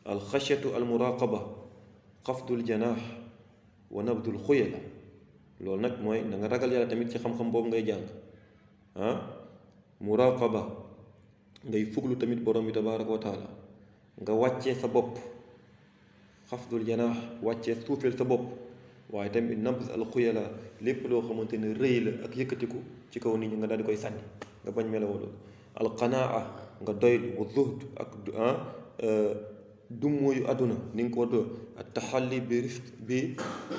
alxashyatu almuraqaba xafdul janaax wa nabdul xuyala loolu nag mooy na nga ragal yàlla tamit ci xam-xam boobu ngay jàng ah muraqaba ngay fuglu tamit borom bi tabaaraka wa taala nga wàccee sa bopp xafdul janaax wàccee suufeel sa bopp waaye tamit nabz al xuyala lépp loo xamante ne rëy la ak yëkkatiku ci kaw nit ñi nga daal di koy sànni nga bañ melawoo loolu alqanaa nga doylu wa zuhd ak ah dummóoyu àdduna ni nga ko do ak taxalli bi rifq bi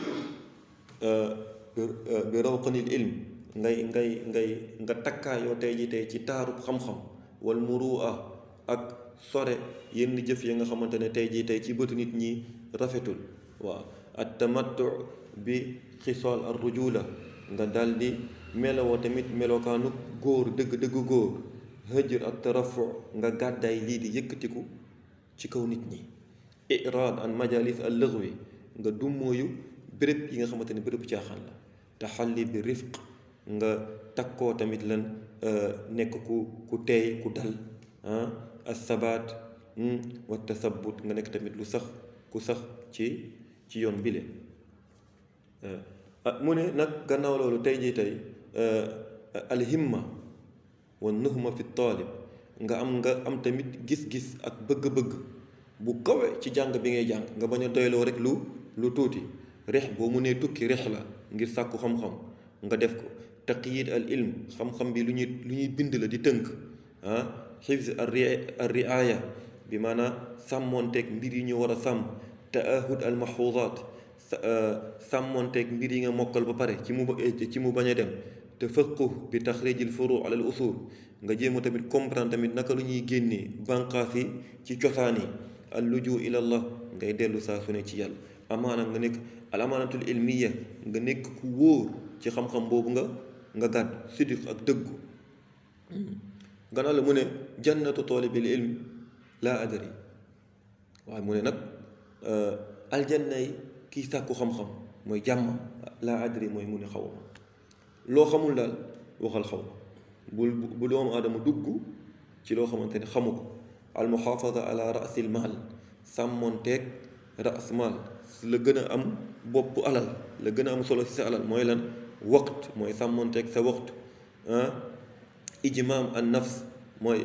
bi rawqanil ilm ngay ngay ngay nga takkaayoo tey ji tey ci taarub xam-xam wal murua ak sore yenn jëf yi nga xamante ne tey jii tey ci bëtu nit ñi rafetul waaw at tamattu bi xisool ar rujula nga daldi melowoo tamit melokaanu góor dëgg dëgg góor hëjër ak tarafu nga gàddaay lii di yëkkatiku ci kaw nit ñi iraad an majalis al lëxwi nga dummóoyu béréb yi nga xamante ne béréb caaxaan la taxalli bi rifq nga takkoo tamit lan nekk ku ku teey ku dal ah assabaat wa tasabut nga nekk tamit lu sax ku sax ci ci yoon bile mu ne nag gannaaw loolu tey jii tey alhimma wa nuhma fi taalib nga am nga am tamit gis-gis ak bëgg-bëgg bu kawe ci jàng bi ngay jàng nga bañ a doyloo rek lu lu tuuti rex boo mu nee tukki rex la ngir sàkku xam-xam nga def ko taqyid al ilm xam-xam bi lu ñuy lu ñuy bind la di tënk ah xifz ar riaya bi maanaam sàmmoonteeg mbir yi ñu war a sàmm taahud al mahfuzaat sàmmoonteeg mbir yi nga mokkal ba pare ci mu ci mu bañ a dem te faqu bi taxrijil furu ala al usul nga jéem a tamit comprendre tamit naka lu ñuy génnee bànqaas yi ci cosaan yi al luju ila allah ngay dellu saa su ne ci yàlla amaana nga nekk al amaanatul ilmiya nga nekk ku wóor ci xam-xam boobu nga nga gàdd sidiq ak dëggu gannaaw la mu ne jannatu taalibil ilm laa adari waaye mu ne nag aljanna yi kii sàkku xam-xam mooy jàmm laa adari mooy mu ne xaw ma loo xamul daal waxal xaw ma bul bu doomu aadama dugg ci loo xamante ne xamu ko al muxaafada ala rasil maal sàmmonteeg ras maal la gën a am bopp alal la gën a am solo ci sa alal mooy lan waqt mooy sàmmonteeg sa waqt ijmaam an nafs mooy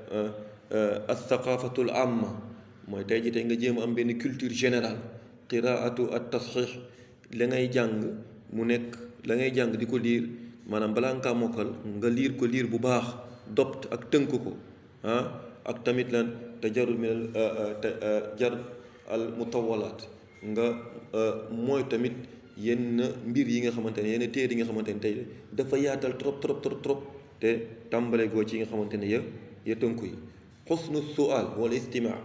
al thaqafatul amma mooy tey ji tey nga jéem a am benn culture générale qiraatu at tasxiix la ngay jàng mu nekk la ngay jàng di ko liir maanaam balaa nga kaa mokkal nga liir ko liir bu baax dopt ak tënk ko ah ak tamit lan te jarul min te jar al mutawalaat nga mooy tamit yenn mbir yi nga xamante ne yenn téere yi nga xamante ne tey dafa yaatal trop trop trop trop te tàmbale goo ci yi nga xamante ne ya ya tënku yi xusnu sual wala istimaa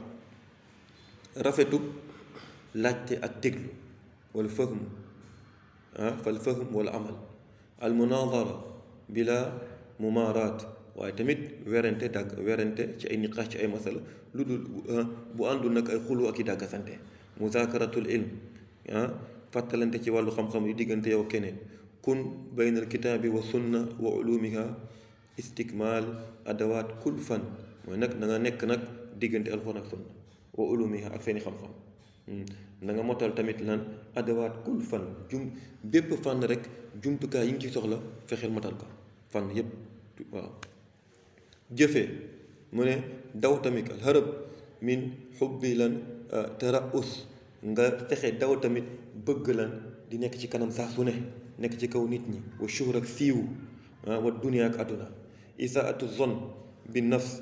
rafetu laajte ak déglu wala fahm ah fal fahm wala amal al munadara bila mumaaraat waaye tamit werante dàgg werante ci ay niqaash ci ay masala lu dul bu àndul nag ay xulu ak i dàggasante muzaakaratul ilm ah fàttalante ci wàllu xam-xam yu diggante yow keneen kun bayna al kitaabi wa sunna wa ulumiha istikmaal adawaat kul fan mooy nag na nga nekk nag diggante alxuraan ak sunna wa ulumiha ak seeni xam-xam na nga motal tamit lan adawaat kul fan jum bépp fànn rek jumtukaay yi ngi ci soxla fexeel motal ko fànn yépp waaw jëfee mu ne daw tamit al harab min xubbi lan taraus nga fexe daw tamit bëgg lan di nekk ci kanam saa su ne nekk ci kaw nit ñi wa shuhr ak siiwu wa dunia ak àdduna isaatu zon bi nafs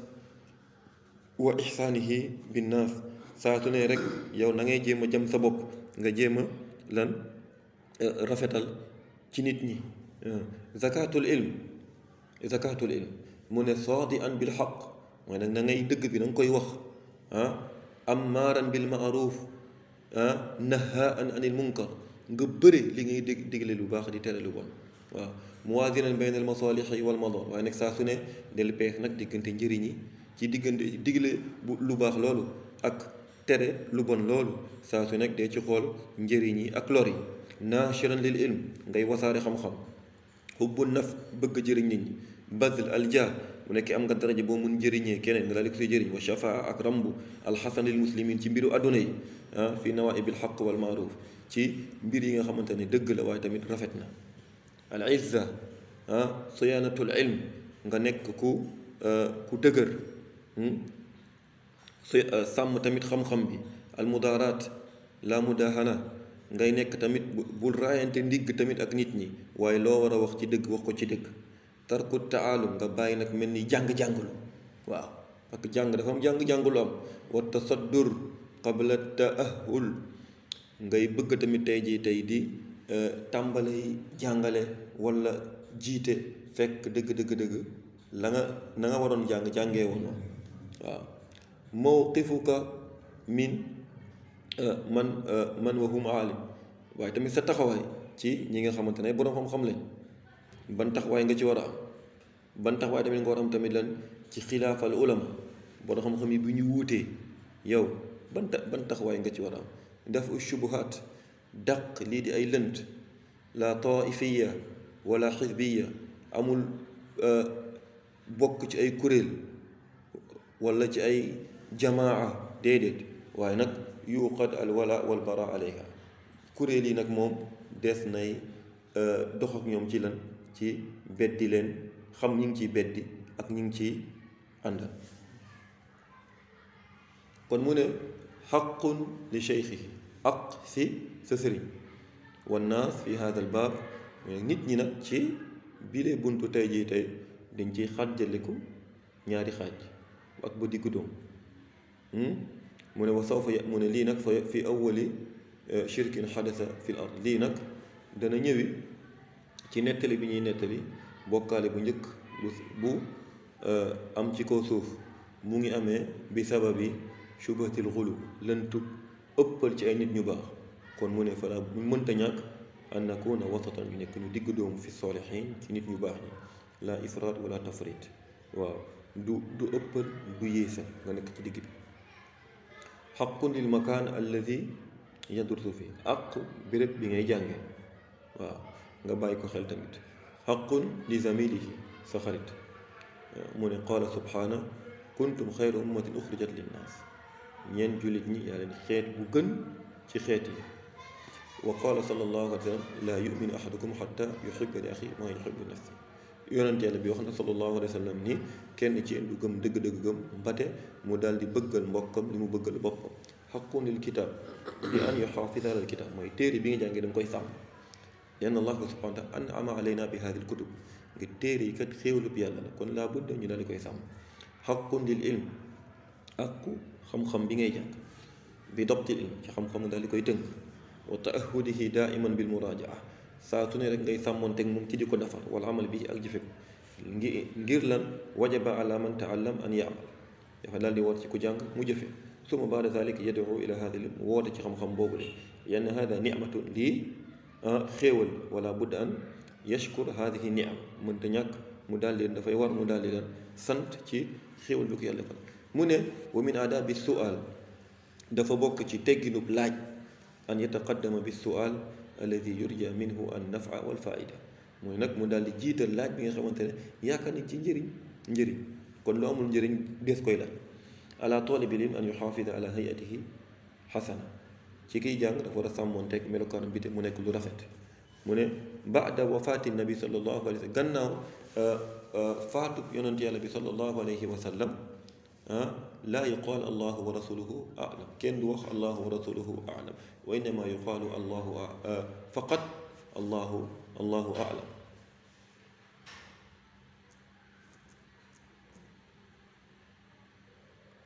wa ixsaanihi bi naas saa su ne rek yow na ngay jéem a jëm sa bopp nga jéem a lan rafetal ci nit ñi zakatul ilm zakatul ilm mu ne saadi an bil xaq mooy nag na ngay dëgg bi na nga koy wax ah ammaaran bil maaruf ah nahaan anil munkar nga bëre li ngay dég digle lu baax di tere lu bon waaw muwaasinan bayna al masalixi wal madar waaye nag saa su ne del peex nag diggante njëriñ yi ci diggante digle bu lu baax loolu ak tere lu bon loolu saa su nekk dee ci xool njëriñ yi ak lor yi naashiran lil ilm ngay wasaare xam-xam xubbu naf bëgg jëriñ nit ñi bazl alja bu nekkee am nga daraja boo mun jëriñee keneen nga daal di ko say jëriñ wa shafaa ak rambu alxasanil muslimin ci mbiru adduna yi ah fi nawaibil xaq wal maaruf ci mbir yi nga xamante ne dëgg la waaye tamit rafet na al izza ah siyaanatul ilm nga nekk ku ku dëgër sàmm tamit xam-xam bi al mudaaraat la mudahana ngay nekk tamit bul raayante ndigg tamit ak nit ñi waaye loo war a wax ci dëgg wax ko ci dëgg tarku taalum nga bàyyi nag mel ni jàng-jàngulu waaw parce que jàng dafa am jàng-jàngulu am wa tasaddur qabla taahul ngay bëgg tamit tey jii tey di tàmbali jàngale wala jiite fekk dëgg dëgg dëgg la nga na nga waroon jàng jàngee woon waaw mawqifuka min man man wa hum aalim waaye tamit sa taxawaay ci ñi nga xamante ne boroom xam-xam lañ ban taxawaay nga ci war a am ban taxawaay tamit nga war a am tamit lan ci xilaafal ulama boroom xam-xam yi bu ñu wuutee yow ban ta ban taxawaay nga ci war a am daf shubuhaat daq lii di ay lënt la taifiya wala xisbiya amul bokk ci ay kuréel wala ci ay jamaa déedéet waaye nag yuqad al wala wal bara alayha kuréel yi nag moom des nay dox ak ñoom ci lan ci beddi leen xam ñi ngi ciy beddi ak ñi ngi ciy àndal kon mu ne xaqun li cheikhihi aq si sa sëriñ wannaas fi hada al baab nit ñi nag ci bilee buntu tey jii tey dañ ciy xàjjaliku ñaari xaaj ak ba diggu doom mu ne wa sawfa mu ne lii nag fa fi awali shirkin xadasa fi l ard lii nag dana ñëwi ci nettali bi ñuy nettali bokkaale bu njëkk bu am ci kaw suuf mu ngi amee bi sababi shubatil xulu lëntu ëppal ci ay nit ñu baax kon mu ne fala mu mënta ñàkk an nakuna wasatan ñu nekk ñu digg doomu fi solihin ci nit ñu baax ñi la ifraat wala tafrit waaw du du ëppal du yéesal nga nekk ci digg bi xaqun lil makaan alladi yadursu fi ak béréb bi ngay jànge waaw nga bàyyi ko xel tamit xaqun li zamilihi sa xarit mu ne qaala subhaana kuntum xayra ummatin uxrijat linnaas ñeen jullit ñi yaa leen xeet bu gën ci xeet yi wa qaala sallallahu alayhi wa sallam laa yuminu ahadukum xatta yuxiba li axi maa yuxibu li nafsi yonent yàlla bi wax na sallallahu alayhi wa sallam ni kenn ci yéen du gëm dëgg-dëgg gëm mbate mu daal di bëggal mbokkam li mu bëggal boppam xaqun lil kitaab bi an yuxaafida alal kitaab mooy téere bi nga jàngee da nga koy sàmm lenn allah subhanahu wa taala an ama alayna bi haadil kutub ngir téere yi kat xéewlub yàlla la kon laa budda ñu daal di koy sàmm xaqun lil ilm akku xam-xam bi ngay jàng bi dobtil ilm ci xam-xam daal di koy tënk wa taahudihi daiman bil muraajaa saa su ne rek ngay sàmmoonteeg moom ci di ko defar wala amal bi ak jëfe ko ngir ngir lan wajaba ala man taallam an yaamal dafa daal di war ci ku jàng mu jëfe suma baada zalik yad'u ila hada lim woote ci xam-xam boobu le yenn hada nicmatun lii xéewal wala budda an yashkur hadihi nicam mënta ñàkk mu daal leen dafay war mu daal di leen sant ci xéewal bi ko yàlla defal mu ne wa min aadabi sual dafa bokk ci tegginub laaj an yataqaddama bi sual alladi yurja minhu an nafa wal faida mooy nag mu daal di jiital laaj bi nga xamante ne yaakaar nañ ci njëriñ njëriñ kon lu amul njëriñ des koy laaj ala talibi lim an yuxaafida ala hayatihi xasana ci kiy jàng dafa war a sàmmoon teg melokaanam bi te mu nekk lu rafet mu ne baada wafaati nabi sallallahu alayhi wa sallam gannaaw faatu yonent yàlla bi sallallahu alayhi wa sallam laa yuqaal allahu wa rasuluhu alam kenn du wax allahu wa rasuluhu alam wa innama yuqaalu allahu faqat allahu allahu alam